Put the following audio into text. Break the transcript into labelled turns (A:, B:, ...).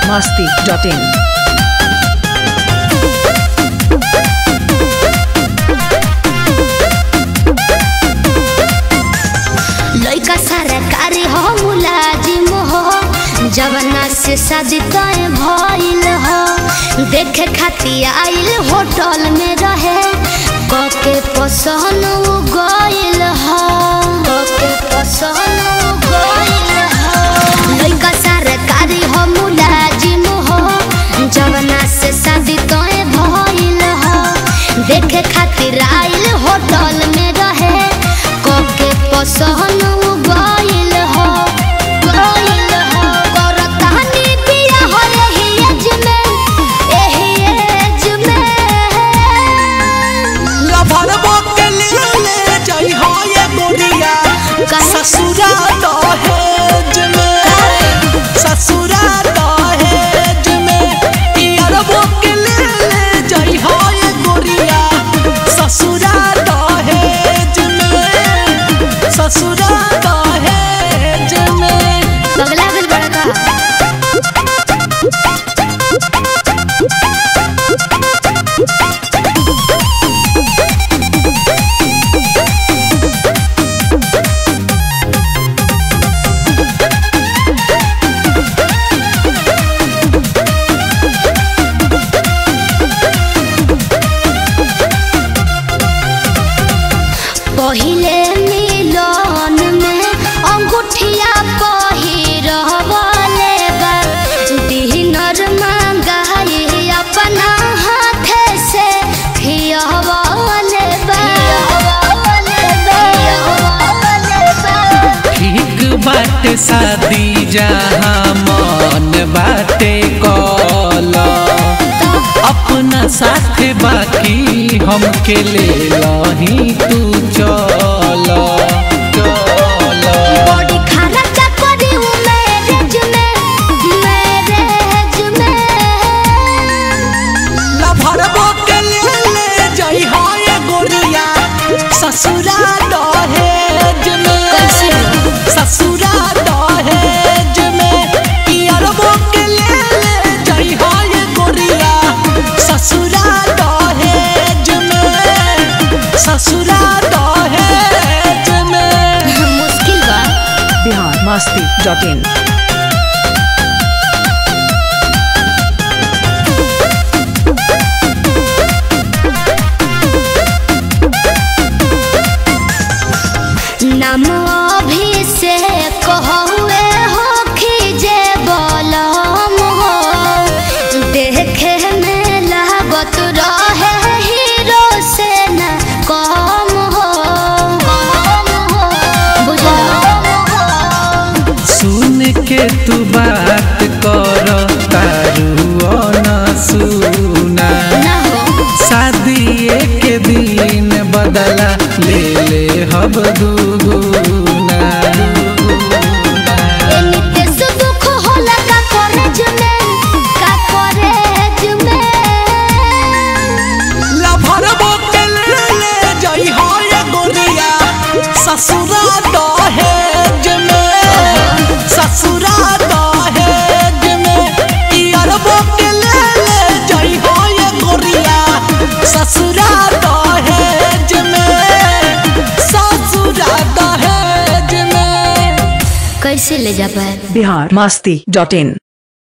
A: masti.in.
B: लइका सरकारी हो मुलाजिम हो जवना से शादी तय भइल हो देखे खातिर आइल होटल में रहे कके पसंद उ गइल हो कके पसंद उ गइल हो लइका सरकारी हो मुलाजिम हो जवना से शादी तय भइल हो देखे खातिर आइल होटल में रहे कके पसंद उ गइल हो गइल हो करतानी बिया हो एही एज में एही एज में
C: लभरबो के ले ले जाई हो ये गोरिया
B: काहे?
C: ससुरा दहेज में ससुरा दहेज में यारबो के ले ले जाई हो ये गोरिया ससुरा दहेज में ससुरा दहेज में
B: बगला बिल बड़ा का पहिले मिलन में अंगूठिया पहिरवले बा डिनर मंगाई अपना हाथे से खियवले बा
C: ठीक बाटे शादी जहाँ मन बाटे कला अपना साथ बाकी हमके ले लही तू चल चल
B: बॉडी खर्चा करी उ मैरिज में मैरिज में
C: लभरबो के ले ले जाई हो ये गोरिया ससुरा दहेज में
B: कैसे?
C: ससुरा दहेज में यारबो के ले ले जाई हो ये गोरिया ससुरा दहेज में ससुरा दहेज में
B: मुश्किल बा
A: Bihar masti.in.
B: नाम अभिषेक हुए हो खीजे बलम हो देखे में लागत रहे हीरो से न कम हो बुझलो
C: सुन के तू बात कर तारू न सुना
B: ना हो
C: शादी के दिन बदला ले ले हब दुगुना
B: एनिते से दुख होला का कॉलेज में का कॉलेज में
C: लभरबो के ले ले जाई हो ये गोरिया ससुरा दहेज में ससुरा दहेज में यारबो के ले ले जाई हो ये गोरिया ससुरा दहेज में ससुरा दहेज में
B: कैसे ले जा पाए
A: Bihar masti.in.